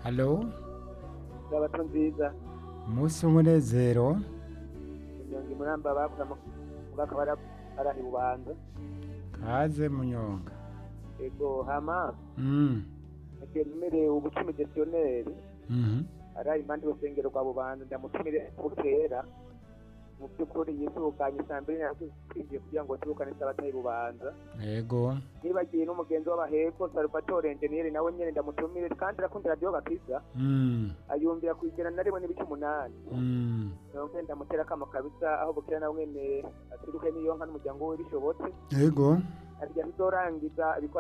halo Sabato nziza umunsi w'umunezero inyonga imuramba bavuga mu mwaka bara barahi bubanza kaze munyonga ego hama Mm, nekemerewe ubucumi gestionnaire mhm. ari impande y'urusengero rwa bubanza ndamutumire bukera mu by'ukuri yisuganye saa mbiri natwe twinjiye kugira ngo tubukane sabato y'i bubanza yego nibagiye n'umugenzi w'abaheko salvatore enjeniyeri nawe nyene ndamutumire kandi arakunda radiyo gakiza Mm, ayumvira ku ijana na rimwe n'ibice umunani mm. nonge ndamutera akamo kabisa aho bukera nawe mwene aturuke n'iyo nka n'umuryango we bishobotse yego arya tuzorangiza ibikorwa